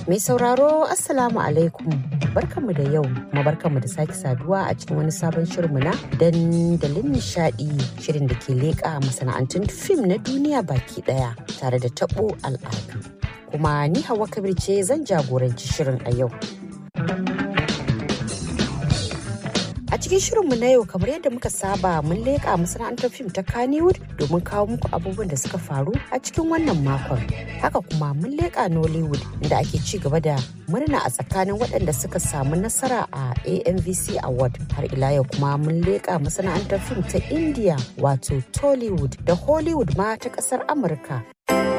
Mai sauraro Assalamu alaikum barkanmu da yau kuma barkanmu da sake saduwa a cikin wani sabon shirinmu na dandalin nishadi shirin da ke leƙa masana'antun fim na duniya baki daya tare da tabo al'adu. Kuma ni Hawa Kabir ce zan jagoranci shirin a yau. A cikin shirinmu na yau kamar yadda muka saba mun leƙa masana'antar fim ta Kannywood domin kawo muku abubuwan da suka faru a cikin wannan makon. Haka kuma mun leƙa Nollywood inda ake ci gaba da murna a tsakanin waɗanda suka samu nasara a AMVC Award. Har ila yau kuma mun leƙa masana'antar fim ta India wato Tollywood da Hollywood ma ta ƙasar Amurka.